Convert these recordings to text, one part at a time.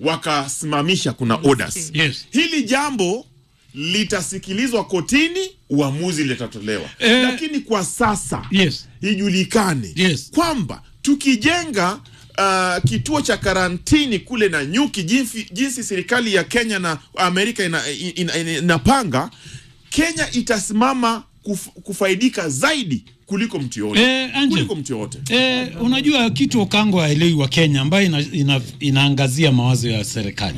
wakasimamisha kuna orders Yes. hili jambo litasikilizwa kotini uamuzi litatolewa Eh. lakini kwa sasa Yes. ijulikane Yes. kwamba tukijenga uh, kituo cha karantini kule na nyuki jinsi, jinsi serikali ya Kenya na Amerika inapanga ina, ina, inapanga, Kenya itasimama kuf, kufaidika zaidi kuliko mtu yoyote Eh, Angel. kuliko mtu yoyote Eh, unajua kitu Okango haelewi wa Kenya ambayo ina, ina, inaangazia mawazo ya serikali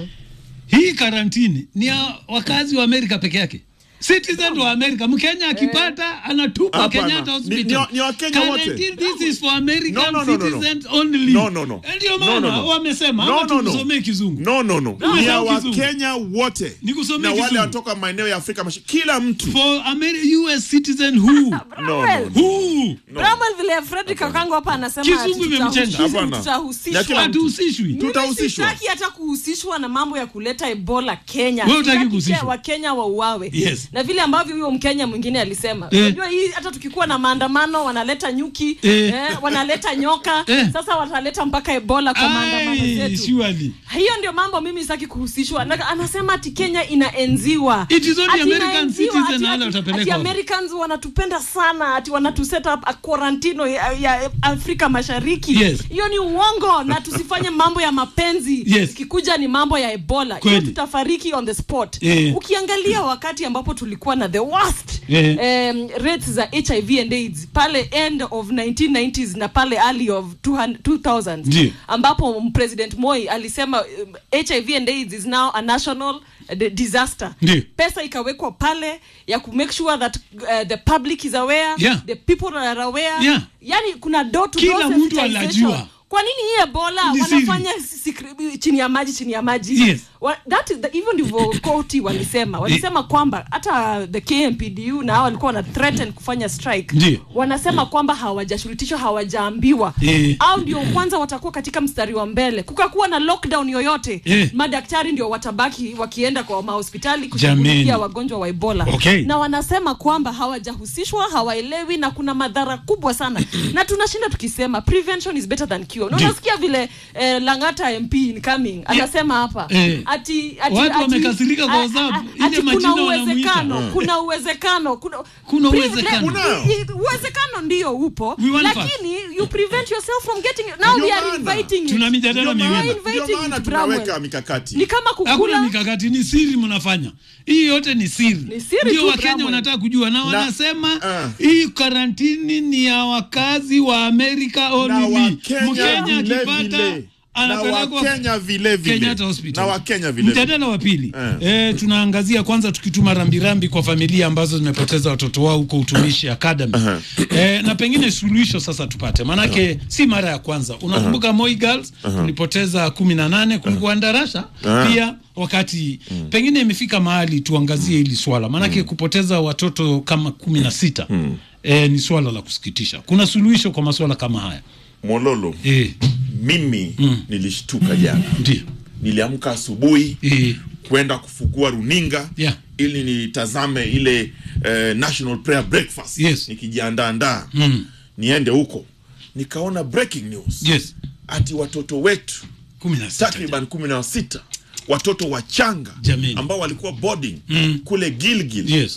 hii karantini ni ya wakazi wa Amerika peke yake citizen wa Amerika. Mkenya akipata anatupa Hapana. Kenyatta Ni- hospital. ni wa- ni Wakenya wote. Quarantine, this is for American No, no, no, no, no. citizens only. No, no, no. Eh, Ndio No, maana no, no. wamesema No, ama no, no. tusomee kizungu. no, no, no. Umesahau ni ya kizungu. Wakenya wote Nikusomee na wale kizungu. wanatoka maeneo ya Afrika Mashariki, kila mtu For Ameri US citizen who? no, no, no. who? Bramwell vile Fredrick Kakango hapa anasema Kizungu ati imemchenga. tutahusishwa- Hapana. tutahusishwa. Ya kila mtu. Hatuhusishwi. Mimi tutahusishwa. sitaki hata kuhusishwa na mambo ya kuleta Ebola Kenya. Wewe hutaki Sitaki kuhusishwa? Ke- Wakenya wauawe. Yes. Na vile ambavyo huyo Mkenya mwingine alisema. Eh. Unajua hii hata tukikuwa na maandamano wanaleta nyuki, Eh. eh, wanaleta nyoka, Eh. sasa wataleta mpaka Ebola kwa maandamano Ai, zetu. surely. Hiyo ndio mambo mimi sitaki kuhusishwa. Na, anasema ati Kenya inaenziwa. It is only Ati American inaenziwa, citizen ati- wale ati- watapelekwa ati huko. Americans wanatupenda sana ati wanatu set up a quarantine ya, ya Afrika Mashariki. Yes. Hiyo ni uongo na tusifanye mambo ya mapenzi. Yes. Ikikuja ni mambo ya Ebola. Hiyo Kweli. tutafariki on the spot. Eh. Ukiangalia wakati ambapo tulikuwa na the worst Eh. um, rates za HIV and AIDS pale end of 1990s na pale early of 200 2000s Ndiyo. ambapo President Moi alisema um, HIV and AIDS is now a national uh, di- disaster. Ndiyo. Pesa ikawekwa pale ya ku make sure that uh, the public is aware, Yeah. the people are aware. Yeah. Yani kuna door to Kila door mtu sensitization. anajua. Kwa nini hii Ebola Ni wanafanya sikri- chini ya maji chini ya maji? Yes. Wa, that is the, hivyo ndivyo koti walisema. Walisema kwamba hata the KMPDU na hao walikuwa wana threaten kufanya strike. Ndiyo. Wanasema kwamba hawajashurutishwa, hawajaambiwa. Eh. Au ndio kwanza watakuwa katika mstari wa mbele. Kukakuwa na lockdown yoyote, Eh. madaktari ndio watabaki wakienda kwa mahospitali Jameni. kushughulikia wagonjwa wa Ebola. Okay. Na wanasema kwamba hawajahusishwa, hawaelewi na kuna madhara kubwa sana. na tunashinda tukisema prevention is better than cure. Na Ndiyo. unasikia vile eh, Langata MP incoming anasema hapa Eh. ati, ati Watu ati- wamekasirika kwa a- WhatsApp. a- Ile ati majina kuna wanamuita. uwezekano kuna uwezekano kuna Kuna Pre- uwezekano. le- Kunao. i- uwezekano ndio upo We want lakini you prevent yourself from getting it. now Ndio we are maana. inviting Tuna it. mijadala Ndio maana- miwili. Inviting ndio maana it, tunaweka Bramwell. mikakati ni kama Hakuna kukula mikakati, ni siri mnafanya. Hii yote ni siri. Ni siri Ndio tu, Wakenya Bramwell. wanataka kujua na wanasema Ah. hii karantini ni ya wakazi wa Amerika na only. Wakenya Mkenya vile akipata vile na anapelekwa Wakenya vile vile Kenyatta Hospital. na Wakenya vile vile. Mjadala wa pili Eh. eh, tunaangazia kwanza tukituma rambirambi kwa familia ambazo zimepoteza watoto wao huko utumishi academy eh, na pengine suluhisho sasa tupate, maanake si mara ya kwanza. Unakumbuka Moi Girls tulipoteza kumi na nane kulikuwa Ndarasha pia wakati pengine imefika mahali tuangazie hili swala, maanake kupoteza watoto kama kumi na sita eh, ni swala la kusikitisha. Kuna suluhisho kwa maswala kama haya Mololo, eh, mimi nilishtuka jana, ndio niliamka asubuhi eh, kwenda kufungua runinga Yeah. ili nitazame ile eh, national prayer breakfast Yes. nikijiandaandaa Mm. niende huko, nikaona breaking news yes ati watoto wetu kumi na sita takriban kumi na sita watoto wachanga Jameni. ambao walikuwa boarding Mm. kule Gilgil yes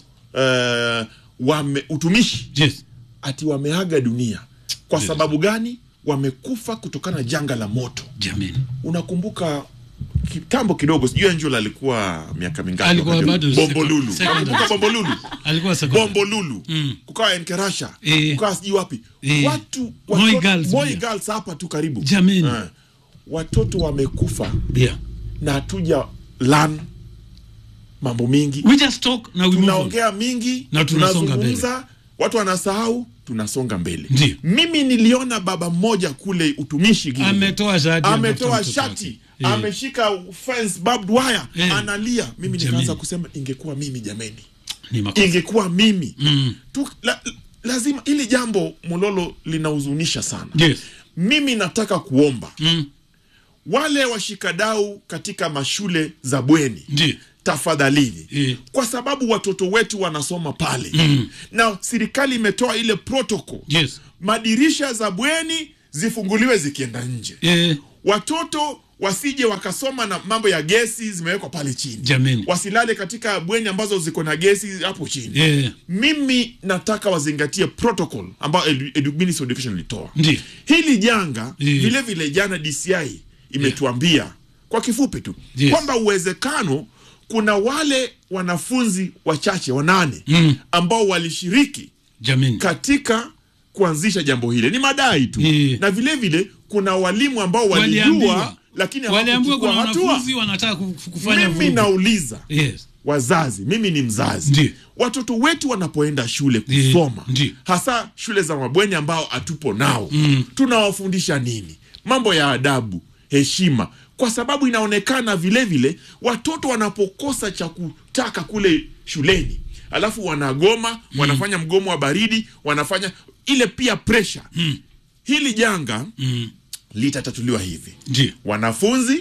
eh, wame, utumishi yes ati wameaga dunia kwa sababu gani? Wamekufa kutokana na janga la moto. jameni Unakumbuka kitambo kidogo, sijui Angela alikuwa miaka mingapi? Alikuwa wakati- bado Bombolulu, second- Unakumbuka Bombolulu, alikuwa secondary. Bombolulu, Mm. kukawa Enkerasha, Eh. kukawa sijui wapi, Eh. watu Moi watoto- Girls Moi pia. Girls hapa tu karibu, Jameni. Eh. watoto wamekufa yeah na hatuja learn mambo mingi we just talk na we move on. tunaongea mingi Na tunasonga tunazungumza watu wanasahau tunasonga mbele Ndiyo. mimi niliona baba mmoja kule utumishi Gilgil. ametoa shati ametoa anatafuta mtoto shati wake. Eh. ameshika fence barbed wire Eh. analia mimi Jameni. nikaanza kusema ingekuwa mimi jameni ni makosa ingekuwa mimi Mm. tu, la, lazima ili jambo mololo linahuzunisha sana yes mimi nataka kuomba mm. wale washikadau katika mashule za bweni ndio tafadhalini Eh. kwa sababu watoto wetu wanasoma pale Mm. na serikali imetoa ile protocol yes madirisha za bweni zifunguliwe zikienda nje eh, watoto wasije wakasoma na mambo ya gesi zimewekwa pale chini Jameni. wasilale katika bweni ambazo ziko na gesi hapo chini Yeah. mimi nataka wazingatie protocol ambayo Edu- Edu- Ministry of Education ilitoa Ndiyo. hili janga Yeah. vile vile jana DCI imetuambia kwa kifupi tu Yes. kwamba uwezekano kuna wale wanafunzi wachache wanane Mm. ambao walishiriki Jamini. katika kuanzisha jambo hili ni madai tu Yeah. na vile vile kuna walimu ambao walijua Waliambiwa. lakini Waliambiwa kuna hawakuchukua hatua wanafunzi wanataka ku- kufanya mimi vurugu. nauliza Yes. wazazi mimi ni mzazi Ndiyo. watoto wetu wanapoenda shule Ndiyo. kusoma Ndiyo. hasa shule za mabweni ambao hatupo nao mm. tunawafundisha nini mambo ya adabu heshima kwa sababu inaonekana vile vile watoto wanapokosa cha kutaka kule shuleni alafu wanagoma mm. wanafanya mgomo wa baridi wanafanya ile pia pressure mm. hili janga Mm. litatatuliwa hivi Ndiyo. wanafunzi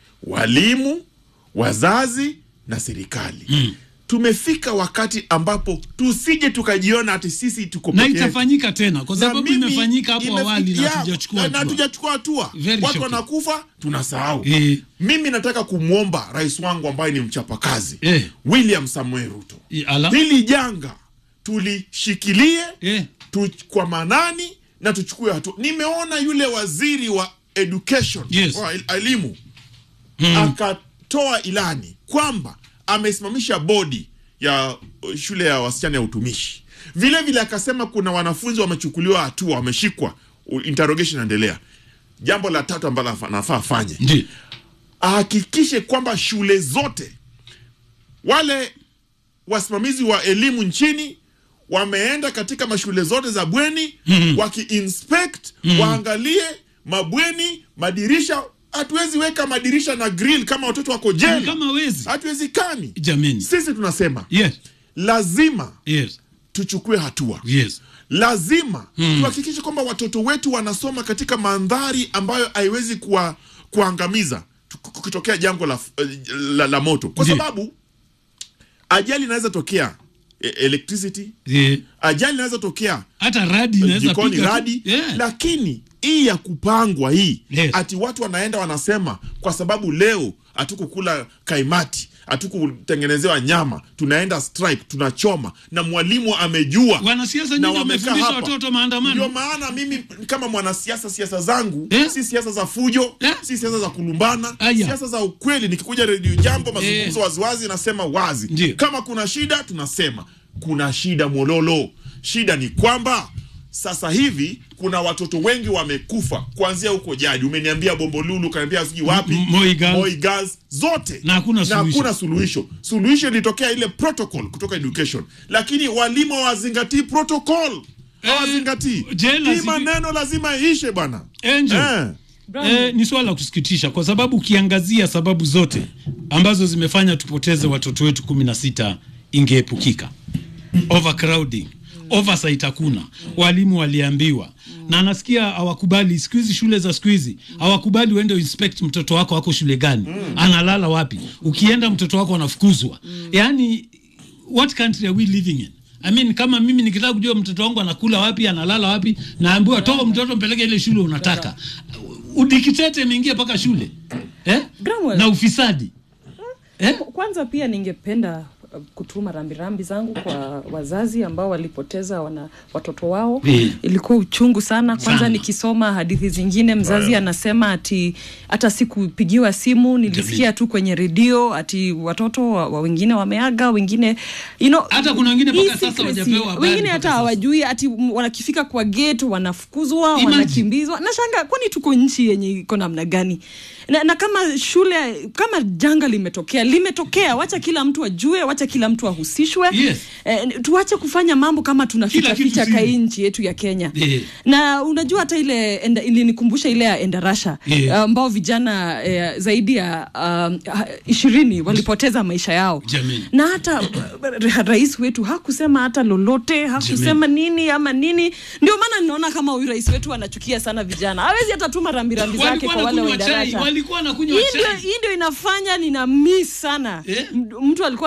walimu wazazi na serikali mm. tumefika wakati ambapo tusije tukajiona ati sisi tuko Na peke yetu. itafanyika tena kwa Na sababu mimi imefanyika hapo imefi- awali na yeah, hatujachukua na- na hatua. hatujachukua hatua Very watu shocking. wanakufa tunasahau Eh. mimi nataka kumwomba rais wangu ambaye ni mchapakazi Eh. william samuel ruto Eh, ala. hili janga tulishikilie Eh. tu, kwa manani na tuchukue hatua nimeona yule waziri wa education Yes. wa el- elimu Mm. akatoa ilani kwamba amesimamisha bodi ya uh, shule ya wasichana ya utumishi vile vile akasema kuna wanafunzi wamechukuliwa hatua wameshikwa u- interrogation inaendelea jambo la tatu ambalo afa- anafaa afanye Ndiyo. ahakikishe kwamba shule zote wale wasimamizi wa elimu nchini wameenda katika mashule zote za bweni mm. wakiinspect mm. waangalie mabweni madirisha hatuwezi weka madirisha na grill kama watoto wako Ni jela kama wezi. hatuwezekani Jamini. sisi tunasema Yes. lazima Yes. tuchukue hatua Yes. lazima mm. tuhakikishe kwamba watoto wetu wanasoma katika mandhari ambayo haiwezi kuwa, kuangamiza tu- kukitokea jango la, la, la moto kwa Ndiyo. sababu ajali inaweza tokea e, electricity Yeah. ajali inaweza tokea Hata radi inaweza jikoni piga tu. radi Yeah. lakini hii ya kupangwa hii Yes. ati watu wanaenda wanasema kwa sababu leo hatukukula kaimati hatukutengenezewa nyama tunaenda strike tunachoma na mwalimu amejua Wanasiasa na nyinyi wamekaa wamefundisha hapa. watoto ndio maandamano. maana mimi kama mwanasiasa siasa zangu Eh? si siasa za fujo Eh? si siasa za kulumbana Aya. siasa za ukweli nikikuja redio jambo mazungumzo Eh. waziwazi nasema wazi Ndiyo. kama kuna shida tunasema kuna shida mololo shida ni kwamba sasa hivi kuna watoto wengi wamekufa kuanzia huko jadi umeniambia bombolulu ukaniambia sijui wapi M- Moi Girls. Moi Girls, zote Na hakuna suluhisho. hakuna suluhisho suluhisho ilitokea ile protocol kutoka education lakini walimu hawazingatii protocol hawazingatii jela hii ziki- maneno lazima iishe bwana Angel. Eh. Brown. Eh, ni swala la kusikitisha kwa sababu ukiangazia sababu zote ambazo zimefanya tupoteze watoto wetu kumi na sita ingeepukika. Overcrowding, oversight hakuna, walimu waliambiwa na nasikia hawakubali siku hizi shule za siku hizi hawakubali uende inspect mtoto wako wako shule gani analala wapi ukienda mtoto wako anafukuzwa yaani what country are we living in I mean, kama mimi nikitaka kujua mtoto wangu anakula wapi analala wapi naambiwa toa mtoto mpeleke ile shule unataka udikitete imeingia mpaka shule eh? Bramwell. na ufisadi eh? kwanza pia ningependa uh, kutuma rambirambi zangu kwa wazazi ambao walipoteza wana, watoto wao Eh. ilikuwa uchungu sana kwanza Sana. nikisoma hadithi zingine mzazi anasema ati hata sikupigiwa simu nilisikia tu kwenye redio ati watoto wa, wa wengine wameaga wengine you know, Hata kuna wengine mpaka hii sasa secrecy. hawajapewa habari wengine mpaka hata sasa. hawajui ati m- wanakifika kwa gate wanafukuzwa Imagine. wanakimbizwa nashanga kwani tuko nchi yenye iko namna gani na, na kama shule kama janga limetokea limetokea wacha kila mtu ajue wacha kila mtu ahusishwe Yes. eh, tuache kufanya mambo kama Kila kitu tunafichaficha siri. kai nchi yetu ya kenya Eh. na unajua hata ile enda- ilinikumbusha ile ya endarasha Eh. ambao vijana eh, zaidi ya um, ha- ishirini walipoteza maisha yao Jameni. na hata uh, rais wetu hakusema hata lolote hakusema nini ama nini ndio maana ninaona kama huyu rais wetu anachukia sana vijana hawezi hata tuma rambirambi zake walikuwa kwa wale nakunywa chai waendarasha walikuwa nakunywa hii ndio- chai hii ndio inafanya nina miss sana Eh? M- mtu alikuwa na, ja,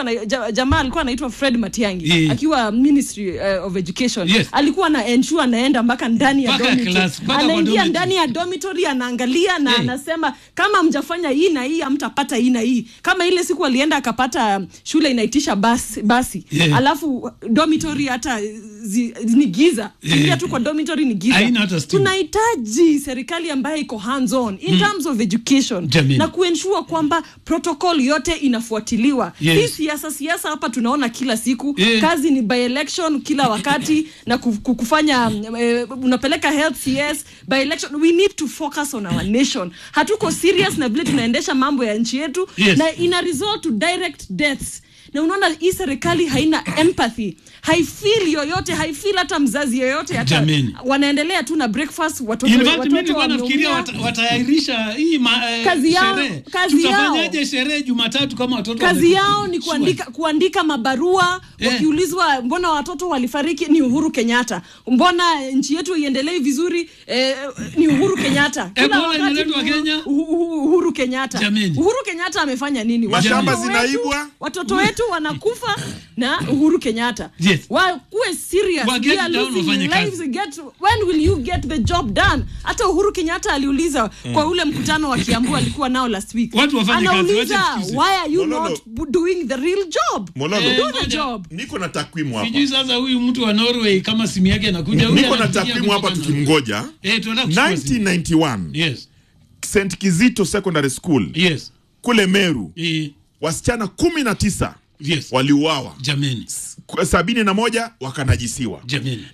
huyo jamaa alikuwa anaitwa Fred Matiang'i Eh. akiwa Ministry uh, of Education Yes. alikuwa na ensure anaenda mpaka ndani ya Mpaka dormitory. class, mpaka kwa anaingia dormitory. ndani ya dormitory anaangalia na Eh. anasema kama mjafanya hii na hii hamtapata hii na hii kama ile siku alienda akapata um, shule inaitisha basi, basi. Yeah. alafu dormitory hata zi, ni giza Yeah. ingia tu kwa dormitory ni giza Haina hata stima. tunahitaji serikali ambayo iko hands on in terms of education Jamini. na kuensure kwamba protocol yote inafuatiliwa Yes. hii siasa siasa hapa tunaona kila siku Eh. kazi ni by election kila wakati na ku- ku- kufanya eh, unapeleka health cs by election we need to focus on our nation hatuko serious na vile tunaendesha mambo ya nchi yetu Yes. na ina result to direct deaths na unaona hii serikali haina empathy haifeel yoyote haifeel hata mzazi yoyote hata Jameni. wanaendelea tu na breakfast watoto, In fact, mimi watoto nilikuwa nafikiria wameumia. wata- wataahirisha hii ma, eh, Kazi yao- sherehe. kazi Tutafanyaje sherehe Jumatatu kama watoto kazi wamekufa? yao ni kuandika, kuandika mabarua Eh. wakiulizwa mbona watoto walifariki ni uhuru kenyatta mbona nchi yetu iendelei vizuri eh, ni uhuru kenyatta Kila Ebola wakati inaletwa ni uhuru- Kenya? uhu- uhu- uhuru kenyatta Jameni. uhuru kenyatta amefanya nini Mashamba Watoto wetu- zinaibwa. watoto wetu wanakufa na uhuru kenyatta Yes. wakuwe serious Wa get We are down losing wafanye kazi. lives. Get, when will you get the job done hata uhuru kenyatta aliuliza kwa ule mkutano wa kiambu alikuwa nao last week Watu wafanye kazi, anauliza wacha excuse. why are you Mololo. not bu- doing the real job Mololo. Eh, do the ngoja. job niko na takwimu hapa sijui sasa huyu mtu wa Norway kama simu yake anakuja huyu niko na anapigia takwimu hapa kutoka tukimgoja Norway. Eh, tunataka kuchukua simu. 1991 Yes. st kizito secondary school Yes. kule meru Eh, wasichana kumi na tisa yes. waliuawa Jameni. sabini na moja wakanajisiwa Jameni.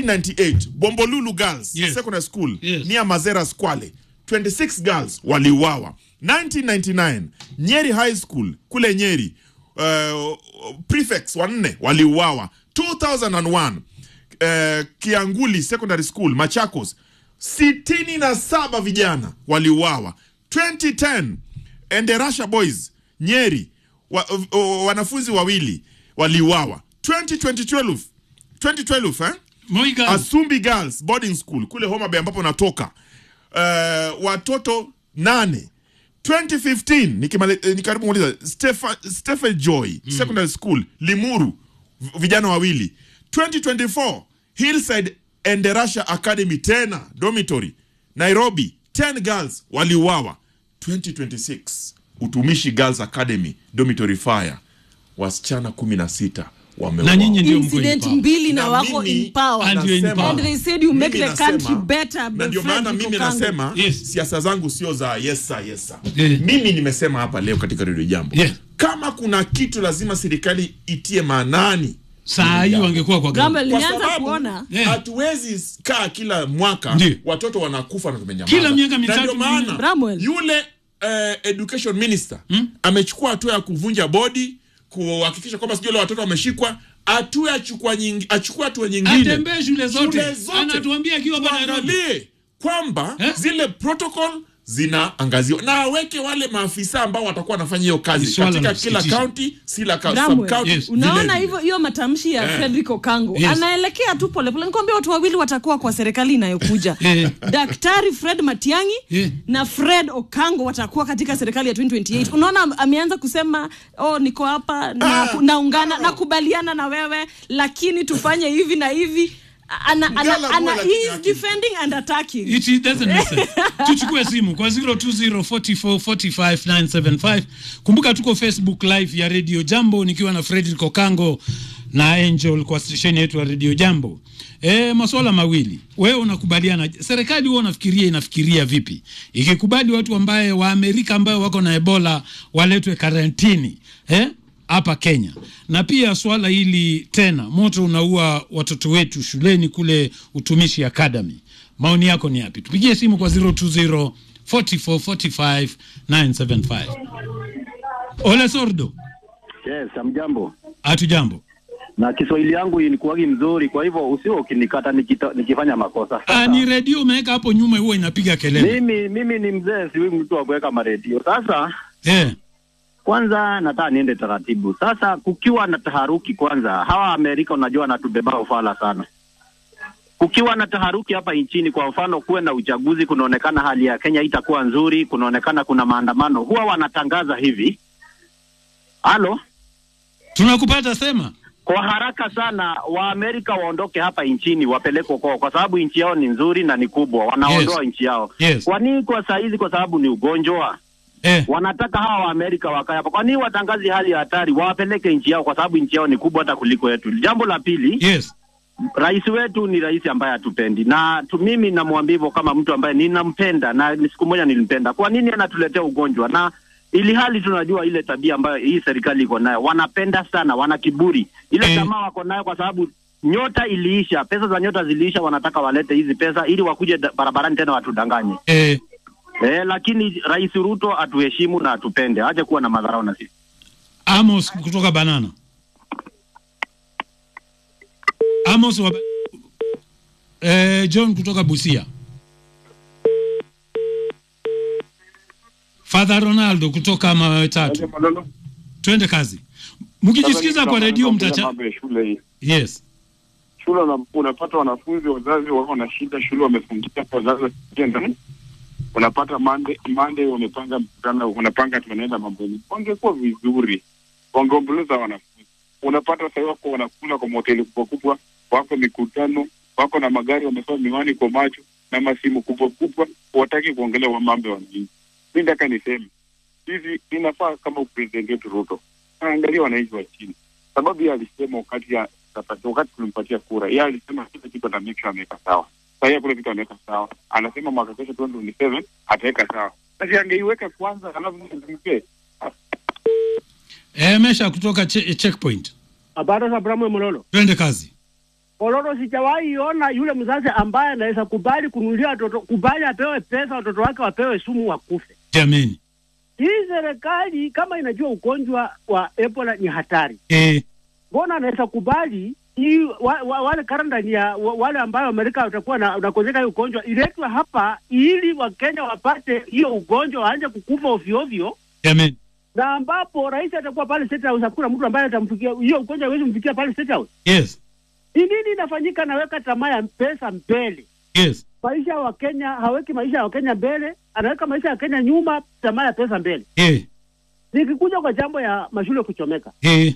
1998 bombolulu girls Yes. secondary school Yes. near mazera squale 26 girls waliuawa 1999 nyeri high school kule nyeri uh, prefects wanne waliuawa 2001 uh, kianguli secondary school machakos sitini na saba vijana waliuawa 2010 enderasha boys nyeri wa, uh, uh, wanafunzi wawili waliuawa 2012 2012 eh? Moi girl. Asumbi Girls Boarding School kule Homa Bay ambapo natoka uh, watoto nane 2015 nikimale- eh, nikaribu kumaliza Stephen, Stephen Joy Secondary School Limuru v- vijana wawili 2024 Hillside Enderasha Academy tena dormitory Nairobi 10 girls waliuawa 2026 Utumishi Girls Academy dormitory fire wasichana 16 wameuawa Na nyinyi ndio mko incident in power. mbili na, Na wako mimi- in power And you're in Nasema- power. and they said you make Mimi the country nasema- better na ndio maana Frederick mimi Okango. nasema Yes. siasa zangu sio za yesa yesa Eh. mimi nimesema hapa leo katika redio jambo Yes. kama kuna kitu lazima serikali itie maanani Saa hii wangekuwa kwa Gambo ground. kwa lilianza sababu kuona Eh. hatuwezi kaa kila mwaka Ndiyo. watoto wanakufa na tumenyamaza Kila miaka Na mitatu ndio maana Bramwell. yule eh, education minister amechukua hatua ya kuvunja bodi kuhakikisha kwamba sijui wale watoto wameshikwa hatua achukua nyingi, achukua hatua nyingine Atembee shule zote. Shule zote. Anatuambia akiwa hapa Nairobi. Tuangalie kwamba Eh? zile protocol zinaangaziwa na aweke wale maafisa ambao watakuwa wanafanya hiyo Ni kazi swala la katika kila kusikitisha. county sila ka, Bramwell, sub county Yes. unaona vile hivyo vile. hiyo matamshi ya Frederick Okango Yes. anaelekea tu polepole nikwambia watu wawili watakuwa kwa serikali inayokuja Eh. daktari Fred Matiang'i Eh. na Fred Okango watakuwa katika serikali ya 2028 unaona am- ameanza kusema oh niko hapa na, Ah. naungana nakubaliana na wewe lakini tufanye hivi na hivi ana, ana, Mgala ana, huwa lakini he is haki. defending and attacking It it doesn't make sense. tuchukue simu kwa 0204445975 kumbuka tuko facebook live ya radio jambo nikiwa na fredrick okango na angel kwa stesheni yetu ya radio jambo e, maswala mawili wewe unakubaliana serikali huwa unafikiria inafikiria vipi ikikubali watu ambaye wa amerika ambayo wako na ebola waletwe karantini eh? hapa Kenya. Na pia swala hili tena, moto unaua watoto wetu shuleni kule Utumishi Academy. Maoni yako ni yapi? Tupigie simu kwa 020 44 45 975. Ole Sordo, Yes, amjambo. hatu jambo. Na Kiswahili yangu ilikuwagi mzuri, kwa hivyo usio ukinikata nikita, nikifanya makosa. Ah, Sasa, ni redio umeweka hapo nyuma, huwa inapiga kelele mimi mimi ni mzee, siwi mtu wa kuweka maredio. Sasa eh. kwanza nataka niende taratibu. Sasa kukiwa na taharuki, kwanza hawa Amerika unajua wanatubeba ufala sana. Kukiwa na taharuki hapa nchini, kwa mfano kuwe na uchaguzi, kunaonekana hali ya Kenya itakuwa nzuri, kunaonekana kuna maandamano, huwa wanatangaza hivi. Halo, tunakupata sema kwa haraka sana Waamerika waondoke hapa nchini wapelekwe kwao, kwa sababu nchi yao ni nzuri na ni kubwa, wanaondoa Yes. nchi yao. Yes. Kwa nini kwa saa hizi? Kwa sababu ni ugonjwa eh. wanataka hawa Waamerika wakae hapa. Kwa nini watangazi hali ya hatari, wawapeleke nchi yao, kwa sababu nchi yao ni kubwa hata kuliko yetu. Jambo la pili, yes rais wetu ni rais ambaye hatupendi, na tu, mimi namwambia hivyo kama mtu ambaye ninampenda na ni siku moja nilimpenda. Kwa nini anatuletea ugonjwa na ili hali tunajua ile tabia ambayo hii serikali iko nayo, wanapenda sana, wana kiburi ile Eh. tamaa wako nayo, kwa sababu nyota iliisha, pesa za nyota ziliisha, wanataka walete hizi pesa ili wakuje da- barabarani tena watudanganye. eh. Eh, lakini Rais Ruto atuheshimu na atupende, aje kuwa na madharau na sisi. Amos kutoka Banana. Amos wa... eh, John kutoka Busia. Father Ronaldo kutoka mawe tatu. Twende kazi. Mkijisikiza kwa redio mtacha. mambo ya shule hii Yes. shule una, unapata wanafunzi wazazi wako na shida shule wamefungia wazazi wasiingie ndani unapata mande mande wamepanga mkutano unapanga tunaenda mamboni wangekuwa vizuri wangeomboleza wanafunzi unapata sahii wako wanakula kwa mahoteli kubwa kubwa wako mikutano wako na magari wamevaa miwani kwa macho na masimu kubwa kubwa wataki kuongelea wa mambo ya wananchi mi nataka niseme hivi inafaa kama president wetu Ruto aangalia wananchi wa chini sababu yeye alisema wakati ya wakati tulimpatia kura, yeye alisema kila kitu ata make sure ameweka sawa. Sasa yeye kule kitu ameweka sawa, anasema mwaka kesho 2027 ataweka sawa. Sasa angeiweka kwanza, alafu tumpe Eh, Mesha kutoka che checkpoint. Habari za Bramwe Mololo. Twende kazi. Mololo, sijawahi ona yule mzazi ambaye anaweza kubali kununulia watoto, kubali apewe pesa watoto wake wapewe sumu wakufe. Jameni. Hii serikali kama inajua ugonjwa wa Ebola ni hatari, Eh, mbona anaweza kubali hii wa, wa, wale karantini ya wa, wale ambayo Amerika watakuwa na unakozeka hiyo ugonjwa iletwe hapa ili Wakenya wapate hiyo ugonjwa waanze kukufa ovyo ovyo, jameni. na ambapo rais atakuwa pale State House, hakuna mtu ambaye atamfikia hiyo ugonjwa, haiwezi mfikia pale State House. Yes. Ni nini inafanyika? Naweka tamaa ya pesa mbele Yes. maisha ya Wakenya, haweki maisha ya Wakenya mbele, anaweka maisha ya Kenya nyuma, tamaa ya pesa mbele. Eh, Nikikuja kwa jambo ya mashule kuchomeka, eh,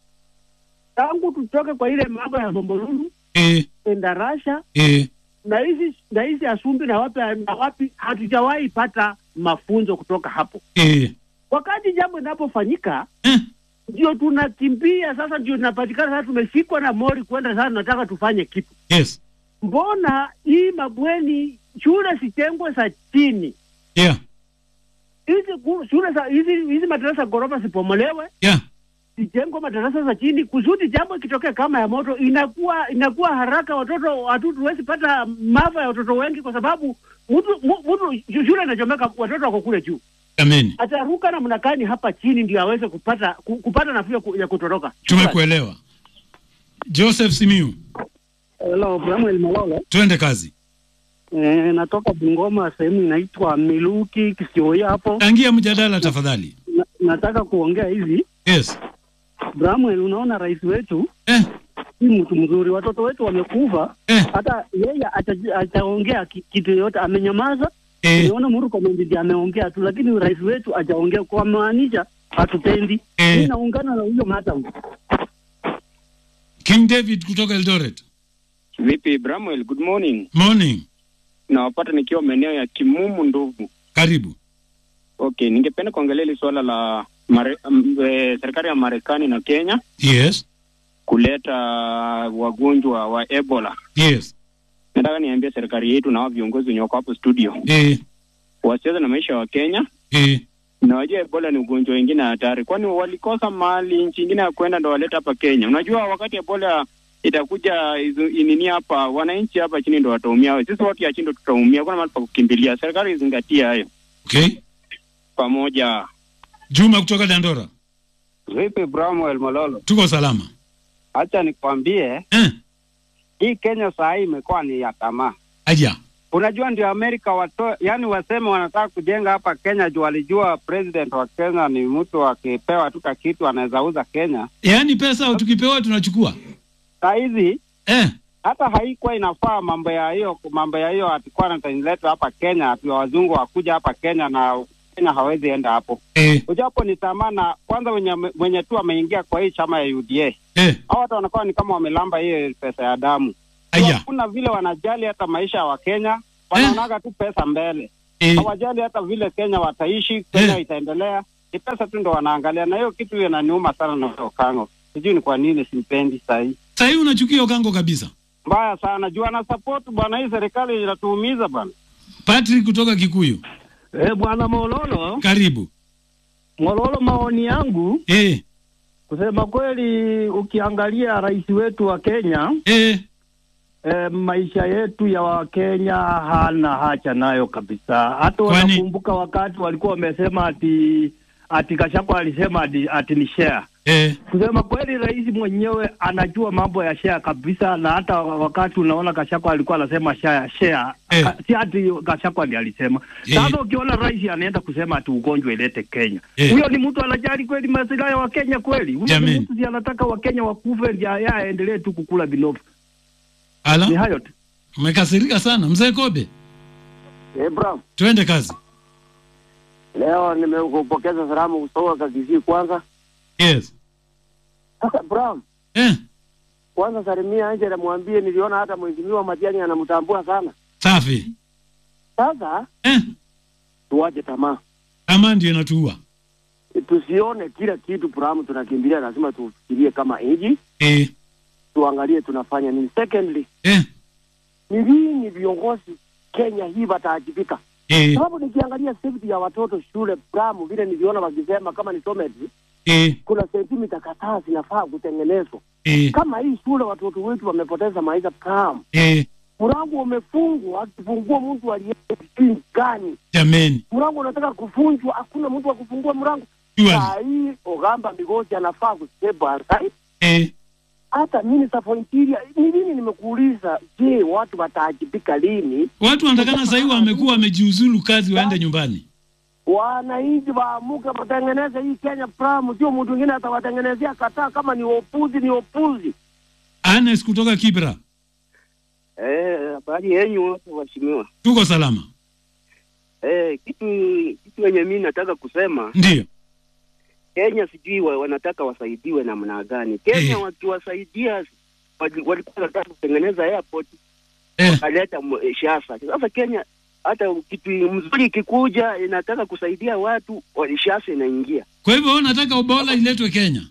tangu tutoke kwa ile mambo ya Bombolulu eh, Endarasha eh. na hizi na hizi Asumbi na wapi na wapi, hatujawahi pata mafunzo kutoka hapo. Eh. Wakati jambo linapofanyika Eh. ndio tunakimbia sasa, ndio tunapatikana sasa, tumeshikwa na mori kwenda sasa, tunataka tufanye kitu. Yes. Mbona hii mabweni shule sitengwe za chini Yeah. hizi gu- shule za hizi hizi madarasa ghorofa zipomolewe, Yeah. zijengwe madarasa za chini, kusudi jambo ikitokea kama ya moto inakuwa inakuwa haraka. Watoto hatu tuwezi pata maafa ya watoto wengi, kwa sababu mtu mu- mtu shule inachomeka, watoto wako kule juu, Jameni. ataruka namna gani hapa chini ndio aweze kupata ku- kupata nafuu ya ku- ya kutoroka? Tumekuelewa. Joseph Simiu, Hello, Samuel Malolo. twende kazi. Eh, natoka Bungoma, sehemu inaitwa Miluki Kisioia hapo. Changia mjadala tafadhali. Na, nataka kuongea hivi Yes. Bramwell, unaona rais wetu Eh, si mtu mzuri, watoto wetu wamekufa, eh, hata yeye ata- ataongea ki- kitu yoyote, amenyamaza. eh, Unaona Murkomen ndiye ameongea tu, lakini rais wetu hajaongea, kwa maanisha hatupendi. Eh. Mimi naungana na huyo madam. King David kutoka Eldoret. Vipi Bramwell, good morning. Morning. Nawapata nikiwa maeneo ya Kimumu Ndugu. Karibu. Okay, ningependa kuongelea hili suala la mare, um, e, serikali ya Marekani na Kenya Yes. kuleta wagonjwa wa Ebola. Yes. Nataka niambie serikali yetu na hao viongozi wenye wako hapo studio Eh, wasicheze na maisha ya Wakenya eh, na wajua Ebola ni ugonjwa wengine hatari, kwani walikosa mahali nchi ingine ya kwenda ndo waleta hapa Kenya. Unajua wakati Ebola itakuja izu- inini hapa, wananchi hapa chini ndo wataumia, sisi watu ya chini ndo tutaumia, kuna mahali pa kukimbilia. Serikali izingatie hayo okay. pamoja. Juma kutoka Dandora. Vipi Bramwell Mololo, Tuko salama. acha nikwambie, Eh, hii Kenya saa hii imekuwa ni ya tamaa. aja. Unajua ndio Amerika wato, yani waseme wanataka kujenga hapa Kenya juu walijua president wa Kenya ni mtu akipewa tu kitu anaweza uza Kenya. Yaani pesa tukipewa tunachukua. Saa hizi Eh, hata haikuwa inafaa mambo ya hiyo mambo ya hiyo ati quarantine letu hapa Kenya ati wazungu wakuja hapa Kenya na Kenya hawezi enda hapo. eh, Ujapo ni tamaa na kwanza wenye, mwenye tu ameingia kwa hii chama ya UDA eh, hao watu wanakuwa ni kama wamelamba hiyo pesa ya damu. aya Hakuna vile wanajali hata maisha ya Wakenya, wanaonaga tu pesa mbele, eh, hawajali hata vile Kenya wataishi, Kenya Eh. itaendelea. Ni pesa tu ndo wanaangalia, na hiyo kitu inaniuma sana na huyo Okango. Sijui ni kwa nini simpendi sahii, sahii unachukia Okango kabisa. mbaya sana juu ana support bwana. Hii serikali inatuumiza bwana. Patrick kutoka Kikuyu, Eh, bwana Mololo, karibu. Mololo, maoni yangu Eh, kusema kweli, ukiangalia rais wetu wa Kenya eh, eh, maisha yetu ya Wakenya hana hacha nayo kabisa. Hata Kwani? wanakumbuka wakati walikuwa wamesema ati ati Gachagua alisema ati, ati ni share. eh, Kusema kweli, rais mwenyewe anajua mambo ya share kabisa, na hata wakati unaona Gachagua alikuwa anasema share, share. Eh. Ka- si ati Gachagua ndiye alisema. Eh. Sasa ukiona rais anaenda kusema ati ugonjwa ilete Kenya, Eh. huyo ni mtu anajali kweli maslahi ya Wakenya kweli? Huyo Jameni. ni mtu si anataka Wakenya wakufe ndio yeye aendelee tu kukula binofu. Ni ala, hayo tu. umekasirika sana mzee Kobe, Abraham, twende kazi. leo nimekupokeza salamu kutoka Kakisii kwanza. Yes, Sasa Abraham, eh, kwanza salimia Angela, mwambie niliona hata mheshimiwa Matiang'i anamtambua sana. safi. Sasa Eh, tuwache tamaa, ama ndio inatuua. tusione kila kitu Abraham tunakimbilia, lazima tufikirie kama nchi, Eh, tuangalie tunafanya nini. Secondly, eh, ni lini viongozi Kenya hii wataajibika? eh, Sababu nikiangalia safety ya watoto shule Abraham, vile niliona wakisema kama ni Someti, eh, kuna sentimita kadhaa zinafaa kutengenezwa. eh, Kama hii shule watoto wetu wamepoteza maisha Abraham, eh, mlango umefungwa, akifungua mtu aliye gani? jameni, Mlango unataka kufunjwa, hakuna mtu wa kufungua mlango. Surely. Saa hii Ogamba Migosi anafaa kustep aside. eh, Hata Minister for Interior, ni lini nimekuuliza, je, watu wataajibika lini? watu wanatakana sahii wamekuwa wamejiuzulu kazi waende nyumbani. Wananchi waamuke, watengeneze hii Kenya Prime, sio mtu mwingine atawatengenezea kataa. Kama ni opuzi, ni opuzi. Anes kutoka Kibra, Eh, habari yenyu wote waheshimiwa. tuko salama. Eh, kitu kitu yenye mimi nataka kusema Ndio Kenya sijui wa, wanataka wasaidiwe namna gani. Kenya Eh. wakiwasaidia wali- walikuwa wanataka kutengeneza airport eh, wakaleta m- eh, siasa. Sasa Kenya hata kitu mzuri ikikuja inataka kusaidia watu, wa- siasa inaingia. kwa hivyo wewe unataka Ebola iletwe Kenya?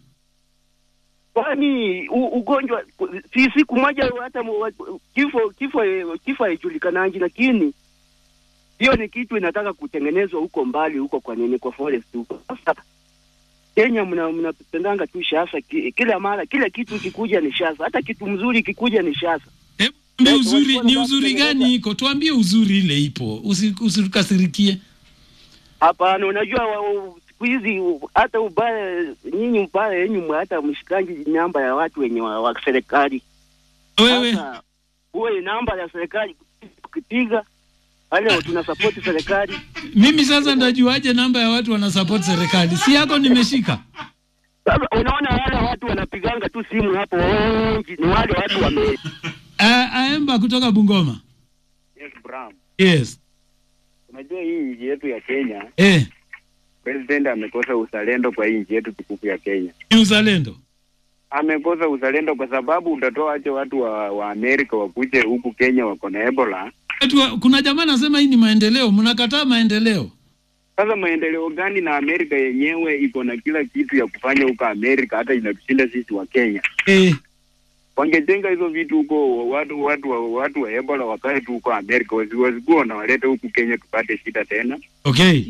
Kwani u- ugonjwa ku- si siku moja hata mu- wa- kifo kifo kifo haijulikanangi, lakini hiyo ni kitu inataka kutengenezwa huko mbali huko, kwa nini kwa forest huko. Sasa Kenya mna mnapendanga tu siasa ki, kila mara, kila kitu ikikuja ni siasa, hata kitu mzuri ikikuja ni siasa. Tuambie Eh, uzuri, walikuwa ni wanataka uzuri kutengeneza- gani iko? Tuambie uzuri ile ipo, Usi- usikasirikie. Hapana, unajua wa- u- siku hizi u- hata ubaya nyinyi ubaya yenyu hata mshikangi namba ya watu wenye wa, wa serikali. Wewe Sasa uwe namba ya serikali ukipiga wale tuna support serikali. mimi sasa ndajuaje namba ya watu wana support serikali? Si yako nimeshika. Sasa unaona wale watu wanapiganga tu simu hapo wengi ni wale watu wame A- Aemba kutoka Bungoma. Yes, Bram. Yes. Unajua hii nchi yetu ya Kenya, Eh, president amekosa uzalendo kwa hii nchi yetu tukufu ya Kenya. ni uzalendo. Amekosa uzalendo kwa sababu utatoa aje watu wa, wa Amerika wakuje huku Kenya wako na Ebola. Watu wa- kuna jamaa anasema hii ni maendeleo, mnakataa maendeleo. Sasa maendeleo gani? Na Amerika yenyewe iko na kila kitu ya kufanya huko Amerika, hata inatushinda sisi wa Kenya. Eh, Wangejenga hizo vitu huko, watu watu wa, watu wa Ebola wakae tu huko Amerika, wasi- wasikuwa wanawaleta huku Kenya tupate shida tena. okay.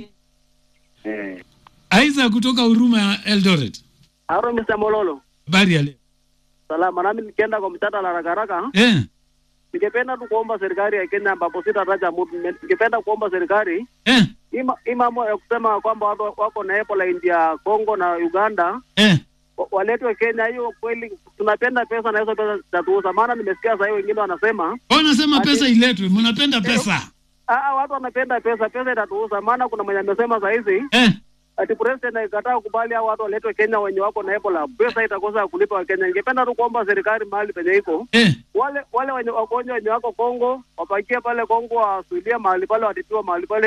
Eh. Aiza kutoka Huruma ya Eldoret. Haro Mr. Mololo. Habari ya leo. Salama, nami nikienda kwa mtata la haraka haraka, Eh, ningependa tu kuomba serikali ya Kenya ambapo sitataja mtu, ningependa kuomba serikali eh, hii ma- hii mambo ya kusema kwamba watu wako na Ebola India, Congo na Uganda eh. wa- waletwe Kenya. Hiyo kweli tunapenda pesa na hizo pesa zitatuuza, maana nimesikia sahii wengine wanasema Wanasema ati- pesa iletwe, mnapenda pesa. Ah, watu wanapenda pesa, pesa itatuuza. Maana kuna mwenye amesema saa hizi eh, ati president aikataa kukubali hao watu waletwe Kenya wenye wako na Ebola, pesa itakosa kulipa Wakenya. Ningependa tu kuomba serikali mahali penye iko eh. wale wale wenye wagonjwa wenye wako Kongo wapakie pale Kongo, wasuilie mahali pale, watitiwa mahali pale,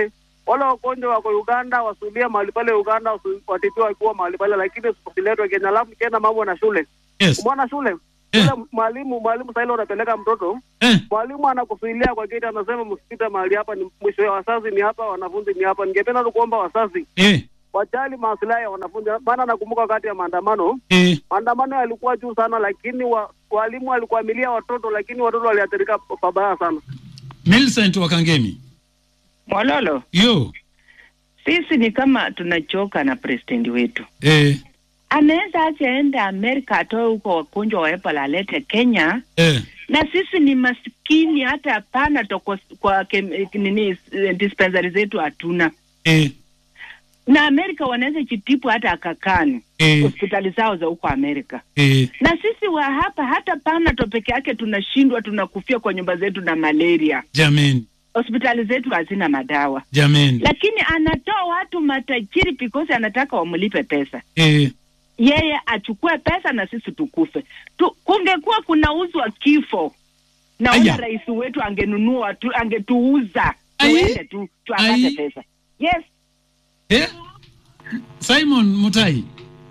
wale wagonjwa wako Uganda wasulie mahali pale Uganda, wasu- watibiwe wakiwa mahali pale, lakini usiletwe Kenya. Alafu tena mambo na shule, Yes. umeona shule Eh. Ule mwalimu mwalimu sahili unapeleka mtoto Eh. mwalimu anakusuilia kwa geti, anasema msipite mahali hapa, ni mwisho ya wazazi ni hapa, wanafunzi ni hapa. Ningependa tu kuomba wazazi Eh. wajali maslahi ya wanafunzi, maana nakumbuka wakati ya maandamano Eh. maandamano yalikuwa juu sana, lakini wa, walimu walikuamilia watoto, lakini watoto waliathirika pabaya sana. Millicent Wakangemi. Mwalolo, Yo. sisi ni kama tunachoka na president wetu. Eh. Anaweza acha aende Amerika atoe huko wagonjwa wa Ebola alete Kenya, Eh. na sisi ni maskini, hata hapana toko kwa kem, nini eh, dispensary zetu hatuna. Eh. Na Amerika wanaweza chitipu hata akakani Eh. hospitali zao za huko Amerika, Eh. na sisi wa hapa hata panato peke yake tunashindwa, tunakufia kwa nyumba zetu na malaria. Jameni. Hospitali zetu hazina madawa. Jameni. lakini anatoa watu matajiri because anataka wamlipe pesa Eh. yeye achukue pesa na sisi tukufe tu, kungekuwa kunauzwa kifo naona Aya. rais wetu angenunua tu, angetuuza tuende tu tuapate Ai. pesa yes Eh. Simon Mutai.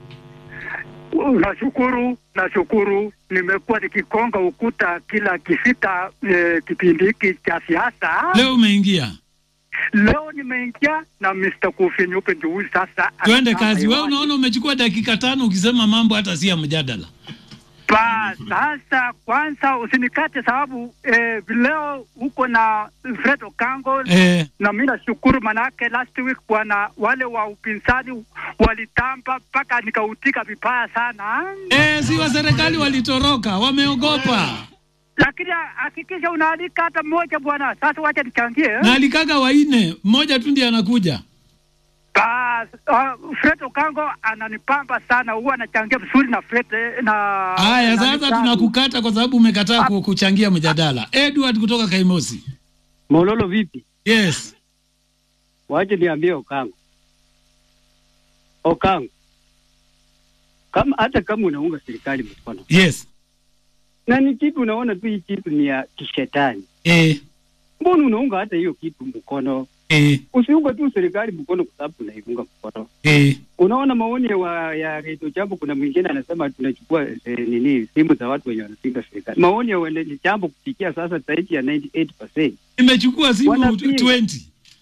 Nashukuru, nashukuru. Nimekuwa nikikonga ukuta kila kisita eh, kipindi hiki cha siasa. Leo umeingia. Leo nimeingia na Mr. Kofi Nyupe ndio huyu sasa. Tuende anakaa kazi. Wewe hewani. unaona umechukua dakika tano ukisema mambo hata si ya mjadala. Pa, sasa kwanza usinikate sababu eh, leo uko na Fred Okango Eh. na mimi nashukuru manake last week bwana wale wa upinzani walitamba mpaka nikautika vibaya sana. Eh, si wa serikali walitoroka, wameogopa. Lakini hakikisha unaalika hata mmoja bwana. Sasa wacha nichangie. Na alikaga waine, mmoja tu ndiye anakuja. Bas, uh, Fred Okango ananipamba sana, huwa anachangia vizuri na Fred eh, na Haya, na sasa Nitatu. tunakukata kwa sababu umekataa ku- kuchangia mjadala. Edward kutoka Kaimosi. Mololo vipi? Yes. Wache niambie Okango. Okango. Kama hata kama unaunga serikali mkono. Yes. Na ni kitu unaona tu hii kitu ni ya kishetani. Eh. Mbona unaunga hata hiyo kitu mkono? Eh. Usiunga tu serikali mkono kwa sababu unaiunga mkono. Eh. Unaona maoni ya wa, ya Radio Jambo, kuna mwingine anasema tunachukua eh, nini simu za watu wenye wanapinga serikali. Maoni ya wende Jambo kufikia sasa zaidi ya 98%. Imechukua simu Wanapinga. 20.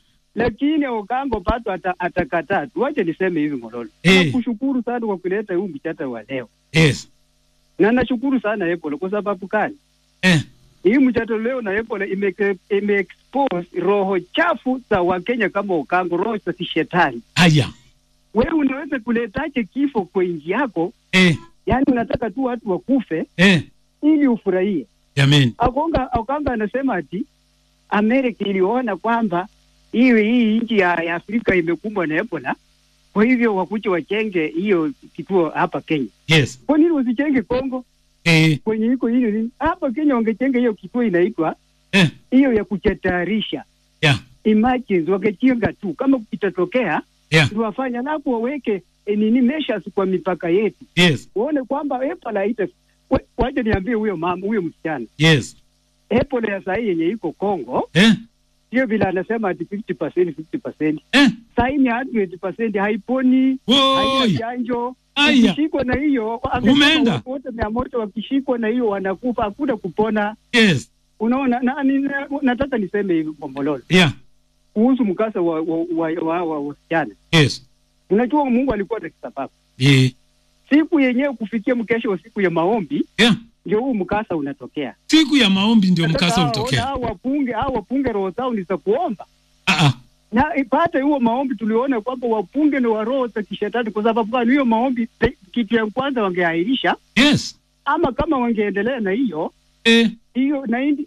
lakini Okango pato ata, atakataa. Tuache niseme hivi Mololo, Eh. nakushukuru sana kwa kuleta huu mchata wa leo, Yes. na nashukuru sana Ebola kwa sababu gani? Eh. Hii mchato leo na Ebola ime, ime expose roho chafu za Wakenya kama Okango, roho za kishetani. Haya. Wewe unaweza kuletaje kifo kwa nchi yako? Eh. Yaani unataka tu watu wakufe Eh. ili ufurahie. Jameni. Akonga Okanga anasema ati Amerika iliona kwamba hii hii nchi ya, ya Afrika imekumbwa na Ebola, kwa hivyo wakuja wachenge hiyo kituo hapa Kenya. Yes. Kwa nini wasichenge Kongo Eh. kwenye iko hiyo nini? Hapa Kenya wangechenge hiyo kituo inaitwa Eh. hiyo ya kuchatarisha Yeah. emergency, wangechenga tu kama itatokea Yeah. ndio wafanye, alafu waweke eh, nini measures kwa mipaka yetu, Yes. uone kwamba Ebola haita we- wacha niambie huyo mama huyo msichana Yes. Ebola ya sahii yenye iko Kongo Eh. sio vile anasema ati 50% 50%. Eh. Sahii ni 100% haiponi, Woi. haina chanjo. Aya. Ukishikwa na hiyo angesema Umeenda. watu wote mia moja wakishikwa na hiyo wanakufa, hakuna kupona. Yes. Unaona, na, ni, na, nataka niseme hivi Bombololo Yeah. kuhusu mkasa wa wa wa, wa, wa wasichana. Yes. Unajua Mungu alikuwa na kisababu. Eh. Siku yenyewe kufikia mkesho wa siku ya maombi Yeah. ndio huu mkasa unatokea. Siku ya maombi ndio Nataka mkasa hao- ulitokea. hao wapunge au wapunge roho zao ni za kuomba Ah ah. na ipate huo maombi tuliona kwamba wapunge ni wa roho za kishetani. Kwa sababu gani? Hiyo maombi pe- kitu ya kwanza wangeahirisha, Yes. ama kama wangeendelea na hiyo Eh. hiyo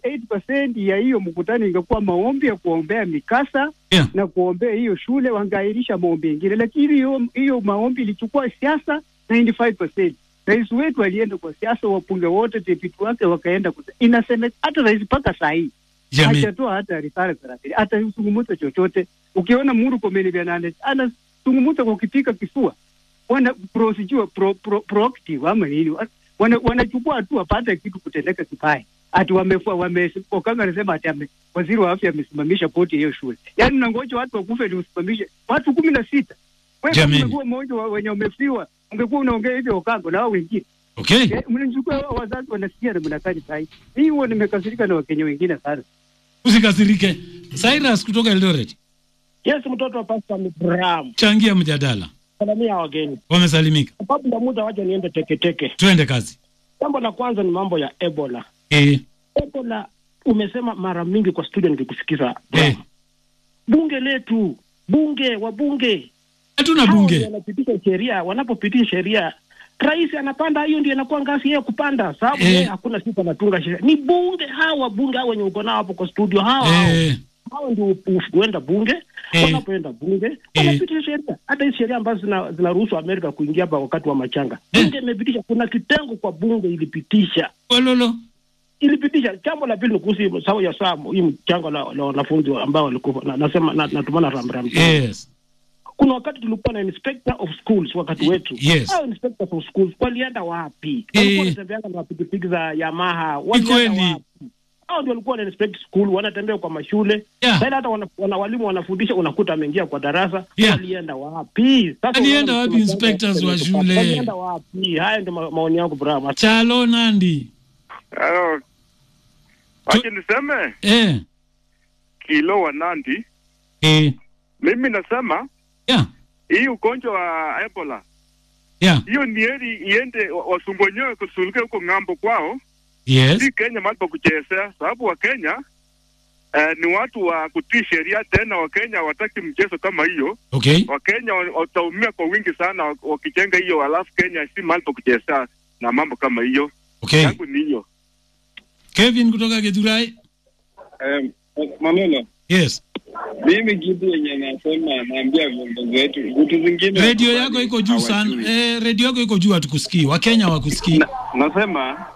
98% ya hiyo mkutano ingekuwa maombi ya kuombea mikasa Yeah. na kuombea hiyo shule, wangeahirisha maombi ingine, lakini hiyo hiyo maombi ilichukua siasa 95%. Rais wetu alienda kwa siasa, wapunge wote deputy wake wakaenda kwa inasema hata rais mpaka saa hii Jamii. hajatoa hata risala thelathini atazungumza chochote. Ukiona Muru Komeni Byanane anazungumza kwa kipika kifua, wana procedure pro, pro, proactive ama nini, wana wanachukua hatua pata kitu kutendeka kibaya. ati wamefua wame Okanga anasema ati ame, waziri wa afya amesimamisha poti ya hiyo shule. Yaani unangoja watu wakufe ndio usimamishe watu kumi na sita. Wewe kama Jameni. ungekuwa mmoja wa wenye wamefiwa, ungekuwa unaongea hivyo Okanga na hao wengine. Okay. Eh, Mnachukua hao wazazi wanasikia na mnakaa sahi. Hii huwa nimekasirika na Wakenya wengine sana. Usikasirike. Cyrus kutoka Eldoret. Yes, mtoto wa Pastor Abraham. Changia mjadala. Salamia wageni. Wamesalimika. Sababu ya muda wacha niende teketeke. Twende kazi. Jambo la kwanza ni mambo ya Ebola. Eh. Ebola umesema mara mingi kwa studio nikikusikiza. Eh. Bunge letu, bunge wabunge. Hatuna Hao bunge. ndio Wanapitisha sheria, wanapopitisha sheria rais anapanda, hiyo ndio inakuwa ngazi yeye kupanda, sababu Eh. yeye hakuna siku anatunga sheria. Ni bunge hawa wabunge hao wenye uko nao hapo kwa studio hao hao Eh. hao ndio hu- huenda bunge Eh. wanapoenda bunge wanapitisha sheria hata hizi sheria ambazo zina- zinaruhusu amerika kuingia hapa wakati wa machanga bunge imepitisha kuna kitengo kwa bunge ilipitisha Ololo. ilipitisha jambo la pili ni kuhusu hii sawa ya saa hii mchango la la wanafunzi ambao walikufa na, nasema na, natumana ramram Yes. kuna wakati tulikuwa na inspector of schools wakati wetu Yes. hao inspectors of schools walienda wapi Eh. walikuwa wanatembeana na pikipiki za Yamaha Ni walienda kweli. wapi hao ndio walikuwa wana inspect school wanatembea kwa mashule Yeah. Sasa hata wana, wana walimu wanafundisha unakuta ameingia kwa darasa Yeah. walienda wapi sasa Walienda unaona wapi msema inspectors wa kwamba- shule? walienda wapi haya ndio ma, maoni yangu bravo Chalo Nandi. Halo. Wacha niseme Eh. kilo wa Nandi, Eh. mimi nasema Yeah. hii ugonjwa wa Ebola Yeah. hiyo ni heri iende wa- wasumbuenyewe kusuluhika huko ng'ambo kwao, Yes. si Kenya mahali pa kuchezea, sababu Wakenya eh, ni watu wa kutii sheria. Tena Wakenya hawataki mchezo kama hiyo. Okay. Wakenya wa- wataumia kwa wingi sana wa- wakijenga hiyo, alafu Kenya si mahali pa kuchezea na mambo kama hiyo. Okay. Yangu ni hiyo. Kevin kutoka Githurai. Um, Maneno, Yes. mimi kitu yenye nasema naambia viongozi wetu vitu zingine Redio yako iko juu sana. Eh, redio yako iko juu hatukusikii. Wakenya hawakusikii. nasema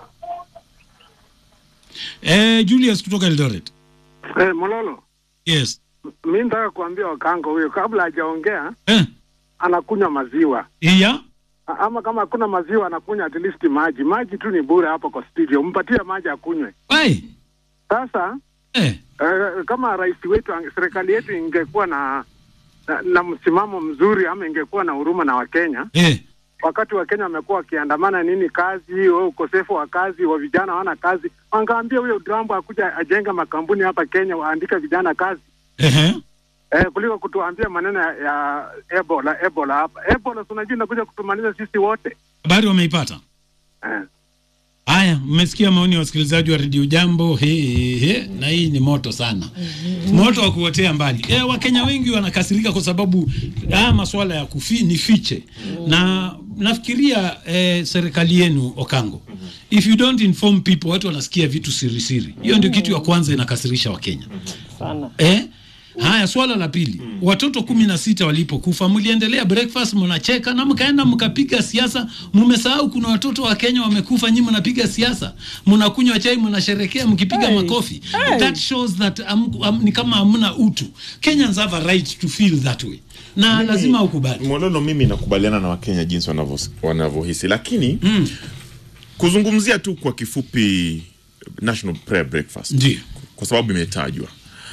Eh, Julius kutoka Eldoret. Eh, Mololo, Yes. mi nataka kuambia Wakanga huyo kabla hajaongea Eh. anakunywa maziwa Iya. A- ama kama hakuna maziwa anakunywa at least maji. Maji tu ni bure hapo kwa studio, mpatie maji akunywe. Ai. Sasa eh. Eh, kama rais wetu, ange- serikali yetu ingekuwa na, na na msimamo mzuri ama ingekuwa na huruma na Wakenya Eh. wakati Wakenya wamekuwa wakiandamana nini kazi wa ukosefu wa kazi wa vijana hawana kazi, wangaambia huyo Trump akuja ajenga makampuni hapa Kenya waandike vijana kazi Ehe. eh, kuliko kutuambia maneno ya, ya Ebola Ebola hapa. Ebola si unajua inakuja kutumaliza sisi wote Habari wameipata. eh. Haya, mmesikia maoni ya wasikilizaji wa redio Jambo. He, he, na hii ni moto sana, moto wa kuotea mbali. E, Wakenya wengi wanakasirika kwa sababu haya masuala ya kufi ni fiche, na nafikiria eh, serikali yenu Okango, if you don't inform people, watu wanasikia vitu siri siri. Hiyo ndio kitu ya kwanza inakasirisha Wakenya sana eh? Haya, swala la pili, watoto kumi na sita walipokufa, mliendelea breakfast, mnacheka na mkaenda mkapiga siasa. Mmesahau kuna watoto wa Kenya wamekufa, nyinyi mnapiga siasa, mnakunywa chai, mnasherekea mkipiga makofi. That shows that am, am, ni kama hamna utu. Kenyans have a right to feel that way, na Mimi- lazima ukubali. Mololo, mimi nakubaliana na Wakenya jinsi wanavyo- wanavyohisi, lakini kuzungumzia tu kwa kifupi National Prayer Breakfast Ndiyo. kwa sababu imetajwa.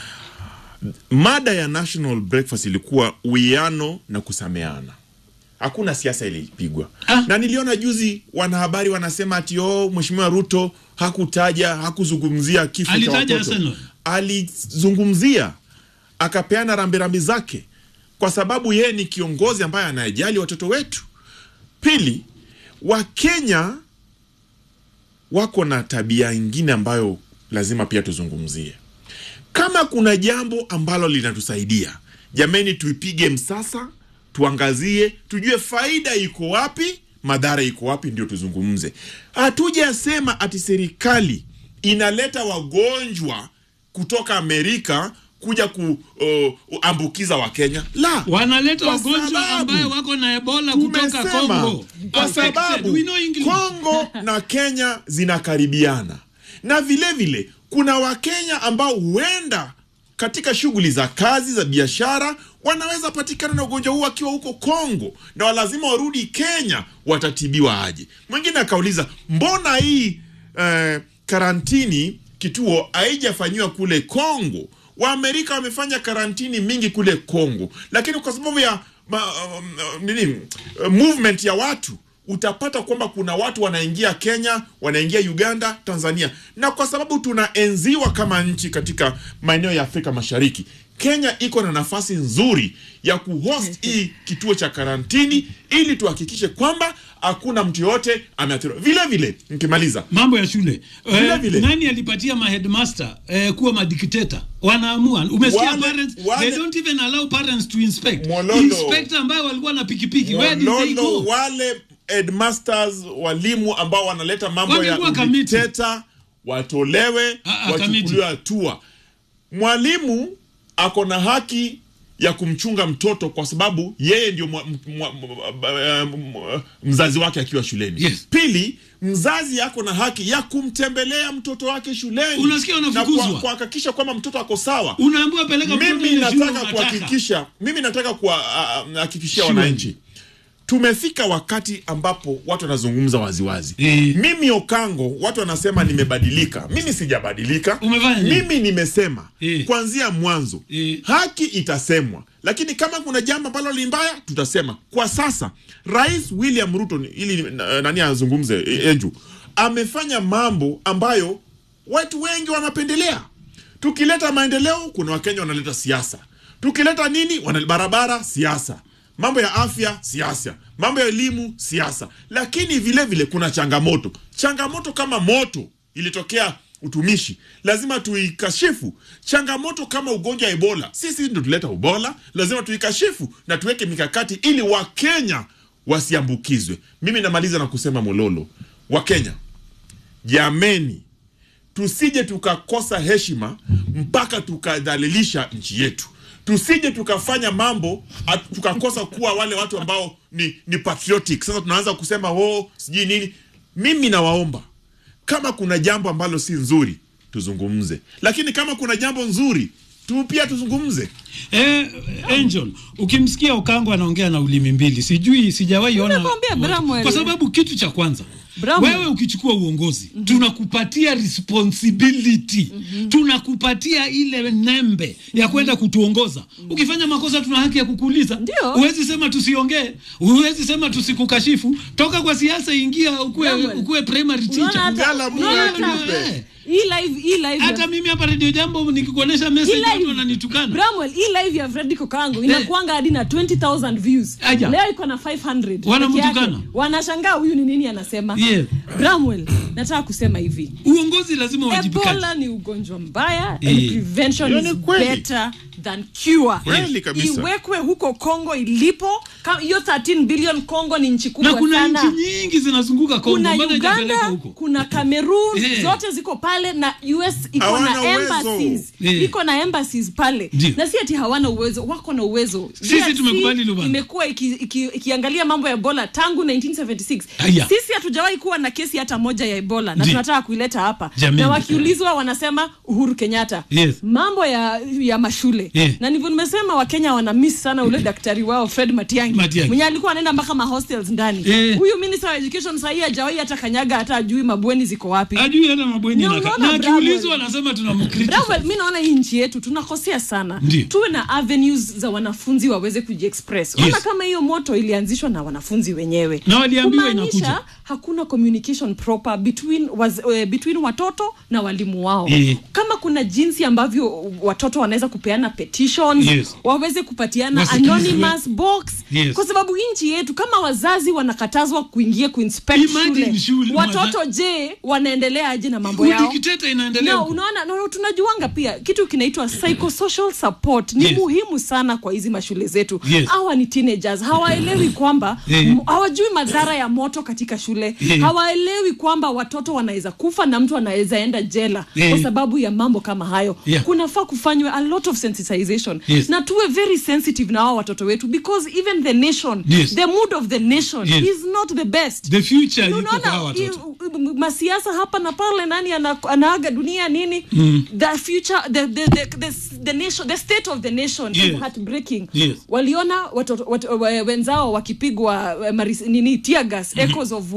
Mada ya National Breakfast ilikuwa uwiano na kusameana. Hakuna siasa ilipigwa na niliona juzi wanahabari wanasema ati oh, Mheshimiwa Ruto hakutaja hakuzungumzia kifo cha Alitaja watoto. Arsenal. Alizungumzia akapeana rambirambi zake kwa sababu yeye ni kiongozi ambaye anayejali watoto wetu. Pili, Wakenya wako na tabia ingine ambayo lazima pia tuzungumzie. Kama kuna jambo ambalo linatusaidia, jameni, tuipige msasa, tuangazie, tujue faida iko wapi, madhara iko wapi, ndio tuzungumze. Hatujasema ati serikali inaleta wagonjwa kutoka Amerika kuja kuambukiza Wakenya. La, Wanaleta Kwa wagonjwa sababu- ambayo wako na Ebola kutoka Tumesema, Kongo. kwa Affected. sababu We know English. Kongo na Kenya zinakaribiana na vile vile kuna Wakenya ambao huenda katika shughuli za kazi za biashara wanaweza patikana na ugonjwa huu wakiwa huko Kongo na lazima warudi Kenya, watatibiwa aje? Mwingine akauliza mbona hii eh, karantini kituo haijafanyiwa kule Kongo. Waamerika wamefanya karantini mingi kule Kongo, lakini kwa sababu ya ma, um, nini uh, movement ya watu utapata kwamba kuna watu wanaingia Kenya, wanaingia Uganda, Tanzania, na kwa sababu tunaenziwa kama nchi katika maeneo ya Afrika Mashariki, Kenya iko na nafasi nzuri ya kuhost hii kituo cha karantini ili tuhakikishe kwamba hakuna mtu yoyote ameathiriwa. Vile vile nikimaliza mambo ya shule Vile eh, vile. nani alipatia maheadmaster eh, kuwa madikteta wanaamua umesikia Wale- parents wale- they don't even allow parents to inspect Mololo. inspector ambayo walikuwa na pikipiki where did they Mololo, go wale headmasters walimu ambao wanaleta mambo ya Wangekuwa kamiti. udikteta watolewe, ah, wachukuliwe hatua. Mwalimu ako na haki ya kumchunga mtoto kwa sababu yeye ndio mwa- mwa- mwa- mwa- mzazi wake akiwa shuleni. Pili, mzazi ako na haki ya kumtembelea mtoto wake shuleni Unasikia na unafukuzwa. kwa- kuhakikisha kwamba mtoto ako sawa. unaambiwa peleka mtoto Mimi ile shule nataka unataka. kuhakikisha, mimi nataka kuhakikishia Shule. wananchi tumefika wakati ambapo watu wanazungumza waziwazi. Mimi Okango, watu wanasema nimebadilika. Mimi sijabadilika. Umefanya nini? Mimi nimesema kuanzia mwanzo haki itasemwa, lakini kama kuna jambo ambalo ni mbaya tutasema. Kwa sasa Rais William Ruto, ili na- nani azungumze, eh, Andrew, amefanya mambo ambayo watu wengi wanapendelea. Tukileta maendeleo, kuna Wakenya wanaleta siasa. Tukileta nini, wana barabara, siasa mambo ya afya siasa, mambo ya elimu siasa, lakini vile vile kuna changamoto. Changamoto kama moto ilitokea utumishi, lazima tuikashifu. Changamoto kama ugonjwa wa Ebola, sisi ndio tuleta Ebola, lazima tuikashifu na tuweke mikakati ili Wakenya wasiambukizwe. Mimi namaliza na kusema Mololo, Wakenya jameni, tusije tukakosa heshima mpaka tukadhalilisha nchi yetu tusije tukafanya mambo at- tukakosa kuwa wale watu ambao ni, ni patriotic sasa tunaanza kusema oh sijui nini mimi nawaomba kama kuna jambo ambalo si nzuri tuzungumze lakini kama kuna jambo nzuri tu pia tuzungumze Eh, Angel, ukimsikia Okango anaongea na ulimi mbili, sijui sijawahi ona. Nimekwambia Bramwell. Kwa sababu kitu cha kwanza Bramwell. wewe ukichukua uongozi tunakupatia responsibility tunakupatia ile nembe ya kwenda kutuongoza. Ukifanya makosa tuna haki ya kukuuliza. Huwezi sema tusiongee, huwezi sema tusikukashifu. Toka kwa siasa, ingia ukue, Bramwell. ukue primary Unaona teacher. hata- unaona hata- Eh. hii live hii live Hata mimi hapa Radio Jambo nikikuonesha message Hii live- watu wananitukana. Bramwell, hii live ya Freddy Kokango inakuanga hadi na 20000 views. Aja. Leo iko na 500. peke Wanamtukana. yake. Wanashangaa huyu ni nini anasema. Yeah. Bramwell, nataka kusema hivi. Uongozi lazima uwajibikaje. Ebola ni ugonjwa mbaya Eh. and prevention Hiyo is ni kweli. better than cure. Kweli kabisa. Iwekwe huko Kongo ilipo. Ka- Hiyo 13 billion Kongo ni nchi kubwa Na kuna sana. nchi nyingi zinazunguka Kongo, kuna mbona Uganda, haijapelekwa huko? kuna Cameroon, Eh. zote ziko pale na US iko Hawana na uwezo. embassies. Eh. Iko na embassies pale. Ndio. Na si ati hawana uwezo, wako na uwezo. Sisi DRC tumekubali Lubanga. Imekuwa iki, iki, ikiangalia mambo ya Ebola tangu 1976. Aya. Sisi hatujawahi kuwa na kesi hata moja ya Ebola na Ndio. tunataka kuileta hapa. Jameni. Na wakiulizwa wanasema Uhuru Kenyatta. Yes. Mambo ya ya mashule. Yeah. Na ndivyo nimesema Wakenya wana miss sana ule daktari wao Fred Matiang'i. Matiang'i. Mwenye alikuwa anaenda mpaka ma hostels ndani. Eh. Huyu minister wa education sahii hajawahi hata kanyaga hata ajui mabweni ziko wapi. Ajui hata mabweni Na na unaona na Bramwell. akiulizwa anasema tunamcriticize. Bramwell, mi naona hii nchi yetu tunakosea sana Ndio. tuwe na avenues za wanafunzi waweze kujiexpress Yes. ona kama hiyo moto ilianzishwa na wanafunzi wenyewe Na waliambiwa Kumaanisha inakuja. hakuna communication proper between, waz, uh, between watoto na walimu wao Eh. kama kuna jinsi ambavyo watoto wanaweza kupeana petitions Yes. waweze kupatiana Wasikilizwe. anonymous box Yes. kwa sababu nchi yetu kama wazazi wanakatazwa kuingia kuinspect Imagine shule, shule, watoto je wanaendelea aje na mambo yao Udikteta inaendelea na huko. unaona no, no, tunajuanga pia kitu kinaitwa psychosocial support ni Yes. muhimu sana kwa hizi mashule zetu Yes. hawa ni teenagers hawaelewi kwamba Eh. m- hawajui madhara ya moto katika shule Eh. hawaelewi kwamba watoto wanaweza kufa na mtu anaweza enda jela Eh. kwa sababu ya mambo kama hayo Yeah. kunafaa kufanywa a lot of sensitization Yes. na tuwe very sensitive na hawa watoto wetu because even the nation Yes. the mood of the nation Yes. is not the best The future Na iko kwa hawa unaona watoto. i- i- masiasa hapa na pale nani ana, anaaga dunia nini Mm. the future the, the, the, the, the nation the state of the nation Yes. is heartbreaking Yes. waliona watoto, wat, wa- wenzao wakipigwa eh, maris, nini tear gas echoes of war Yes.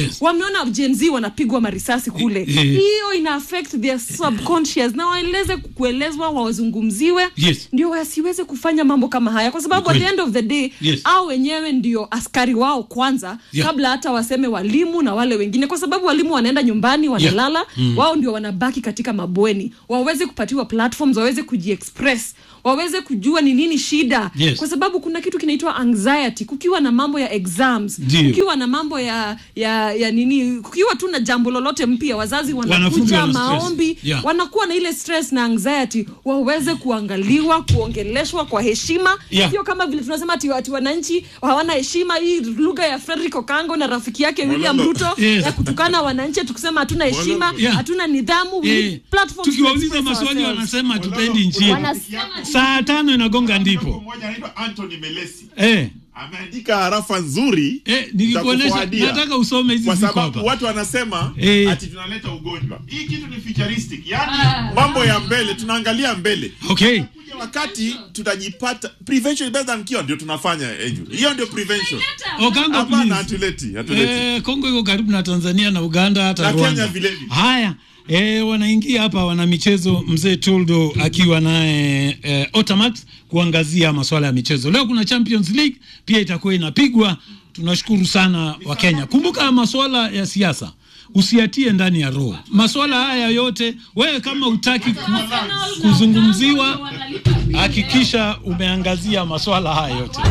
wameona Gen Z wanapigwa marisasi kule Eh. hiyo ina affect their subconscious na waeleze kuelezwa wazungumziwe Yes. ndio wasiweze kufanya mambo kama haya kwa sababu at Kweli. the end of the day Yes. au wenyewe ndio askari wao kwanza Yeah. kabla hata waseme walimu na wale wengine kwa sababu walimu wanaenda nyumbani wanalala Yeah. Mm. wao ndio wanabaki katika mabweni waweze kupatiwa platforms waweze kujiexpress waweze kujua ni nini shida Yes. kwa sababu kuna kitu kinaitwa anxiety kukiwa na mambo ya exams Ndio. kukiwa na mambo ya ya ya nini kukiwa tu na jambo lolote mpya wazazi Wanafunzi wanakuja wana stress. maombi Yeah. wanakuwa na ile stress na anxiety waweze kuangaliwa kuongeleshwa kwa heshima Yeah. sio kama vile tunasema ati, ati wananchi hawana heshima hii lugha ya Frederick Okango na rafiki yake William Mololo. Ruto Yes. ya kutukana wananchi tukisema hatuna heshima Mololo. Yeah. hatuna nidhamu we Eh, need platforms to tukiwauliza express maswali ourselves. wanasema tupendi nchi yetu. Wanasema- saa tano inagonga ndipo mmoja anaitwa Anthony Melesi eh. ameandika harafa nzuri eh, nikikuonesha kufuadia. nataka usome hizi kwa ziko sababu hapa watu wanasema Eh. ati tunaleta ugonjwa hii kitu ni futuristic yani mambo ya mbele tunaangalia mbele okay Kuja wakati tutajipata prevention is better than cure ndio tunafanya Eju. hiyo ndio prevention Okango, hapana please. hatuleti hatuleti Eh, Kongo iko karibu na Tanzania na Uganda hata Na Rwanda. Kenya vile vile. Haya, eh, wanaingia hapa wana michezo, mzee Toldo akiwa naye eh, Otamax kuangazia masuala ya michezo. Leo kuna Champions League pia itakuwa inapigwa. Tunashukuru sana wa Kenya. Kumbuka masuala ya siasa usiatie ndani ya roho. Masuala haya yote wewe kama utaki ku, kuzungumziwa, hakikisha umeangazia masuala haya yote.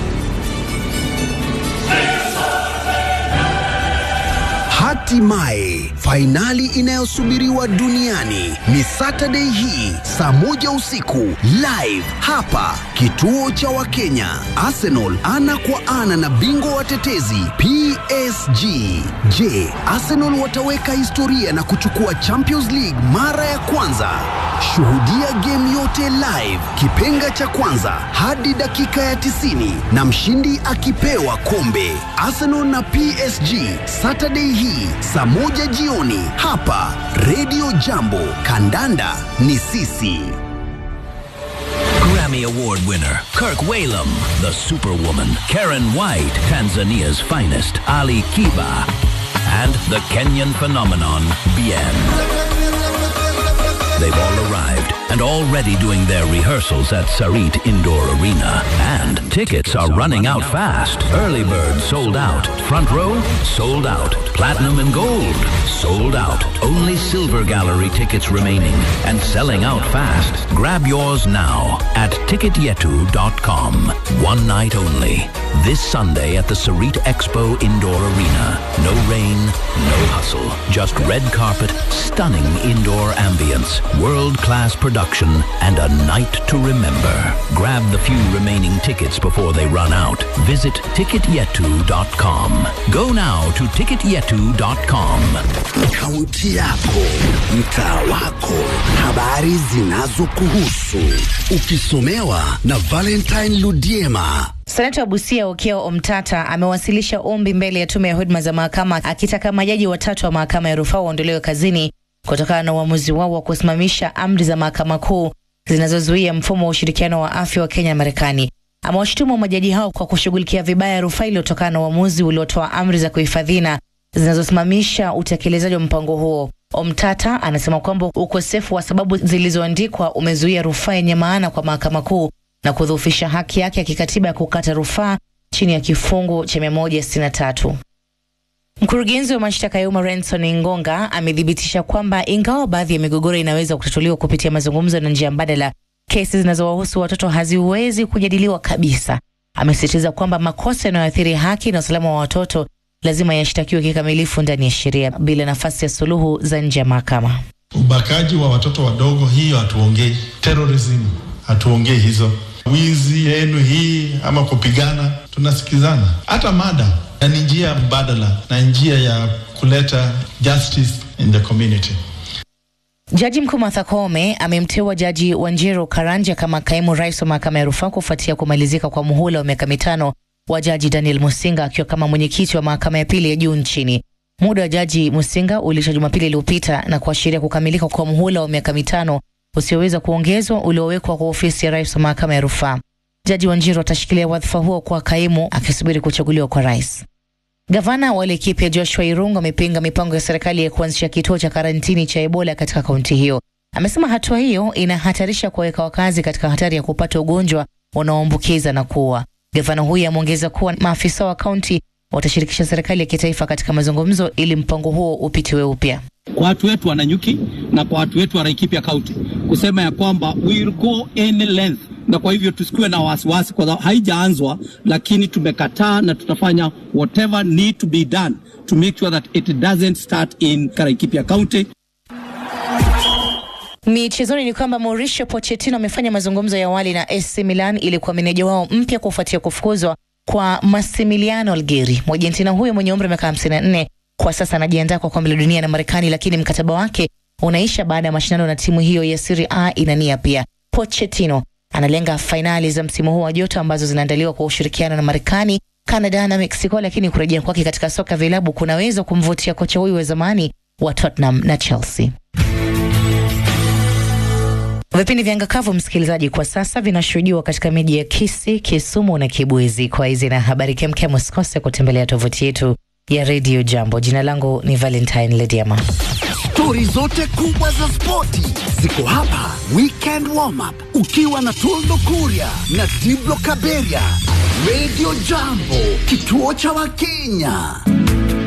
Hatimaye fainali inayosubiriwa duniani ni Saturday hii saa moja usiku live hapa kituo cha Wakenya. Arsenal ana kwa ana na bingwa watetezi PSG. Je, Arsenal wataweka historia na kuchukua Champions League mara ya kwanza? Shuhudia game yote live, kipenga cha kwanza hadi dakika ya 90 na mshindi akipewa kombe. Arsenal na PSG Saturday hii saa moja jioni hapa Radio Jambo. Kandanda ni sisi. Grammy Award winner Kirk Whalum, the Superwoman, Karen White, Tanzania's finest, Ali Kiba, and the Kenyan phenomenon, Bien. They've all arrived and already doing their rehearsals at Sarit Indoor Arena. And tickets are running out fast. Early bird sold out. Front row sold out. Platinum and gold sold out. Only silver gallery tickets remaining and selling out fast. Grab yours now at ticketyetu.com. One night only. This Sunday at the Sarit Expo Indoor Arena. No rain, no hustle. Just red carpet, stunning indoor ambience, world class production, and a night to remember. Grab the few remaining tickets before they run out. Visit ticketyetu.com. Go now to ticketyetu.com. Kaunti yako, mtaa wako, habari zinazokuhusu, ukisomewa na Valentine Ludiema. Senata wa Busia Okiya Omtata amewasilisha ombi mbele ya tume ya huduma za mahakama akitaka majaji watatu wa mahakama ya rufaa waondolewe kazini kutokana na uamuzi wao wa kusimamisha amri za mahakama kuu zinazozuia mfumo wa ushirikiano wa afya wa Kenya na Marekani. Amewashutumu majaji hao kwa kushughulikia vibaya rufaa iliyotokana na uamuzi uliotoa amri za kuhifadhina zinazosimamisha utekelezaji wa mpango huo. Omtata anasema kwamba ukosefu wa sababu zilizoandikwa umezuia rufaa yenye maana kwa mahakama kuu na kudhoofisha haki yake ya kikatiba ya kukata rufaa chini ya kifungu cha 163. Mkurugenzi wa mashtaka ya umma Renson Ngonga amethibitisha kwamba ingawa baadhi ya migogoro inaweza kutatuliwa kupitia mazungumzo na njia mbadala, kesi zinazowahusu watoto haziwezi kujadiliwa kabisa. Amesisitiza kwamba makosa yanayoathiri haki na usalama wa watoto lazima yashtakiwe kikamilifu ndani ya sheria bila nafasi ya suluhu za nje ya mahakama. Ubakaji wa watoto wadogo, hiyo hatuongei. Terrorism, hatuongei hizo. Wizi yenu hii ama kupigana, tunasikizana. Hata mada na ni njia mbadala na njia ya kuleta justice in the community. Jaji mkuu Martha Koome amemteua Jaji Wanjiru Karanja kama kaimu rais wa mahakama ya rufaa kufuatia kumalizika kwa muhula wa miaka mitano wa Jaji Daniel Musinga akiwa kama mwenyekiti wa mahakama ya pili ya juu nchini. Muda wa Jaji Musinga uliisha Jumapili iliyopita na kuashiria kukamilika kwa muhula wa miaka mitano usioweza kuongezwa uliowekwa kwa ofisi ya rais wa mahakama ya rufaa. Jaji Wanjiru atashikilia wadhifa huo kwa kaimu akisubiri kuchaguliwa kwa rais. Gavana wa Laikipia Joshua Irungu amepinga mipango ya serikali ya kuanzisha kituo cha karantini cha Ebola katika kaunti hiyo. Amesema hatua hiyo inahatarisha kuwaweka wakazi katika hatari ya kupata ugonjwa unaoambukiza na kuua. Gavana huyo ameongeza kuwa maafisa wa kaunti watashirikisha serikali ya kitaifa katika mazungumzo ili mpango huo upitiwe upya. kwa watu wetu wa Nanyuki na kwa watu wetu wa Laikipia County kusema ya kwamba we will go any length, na kwa hivyo tusikuwe na wasiwasi, kwa sababu haijaanzwa, lakini tumekataa na tutafanya whatever need to be done to make sure that it doesn't start in Laikipia County. Michezoni ni kwamba Mauricio Pochettino amefanya mazungumzo ya awali na AC Milan ili kuwa meneja wao mpya kufuatia kufukuzwa kwa Massimiliano Algheri. Mwargentina huyo mwenye umri wa miaka 54 kwa sasa anajiandaa kwa kombe la dunia na Marekani, lakini mkataba wake unaisha baada ya mashindano na timu hiyo ya Serie A inania pia. Pochettino analenga fainali za msimu huu wa joto ambazo zinaandaliwa kwa ushirikiano na Marekani, Canada na Mexico, lakini kurejea kwake katika soka vilabu kunaweza kumvutia kocha huyu wa zamani wa Tottenham na Chelsea. Vipindi vya Ngakavu, msikilizaji, kwa sasa vinashuhudiwa katika miji ya Kisii, Kisumu na Kibwezi. Kwa hizi na habari kemkem, usikose kutembelea tovuti yetu ya Radio Jambo. Jina langu ni Valentine Lediama. Stori zote kubwa za spoti ziko hapa. Weekend warm up ukiwa na Toldo Kuria na Diblo Kaberia. Radio Jambo, kituo cha Wakenya.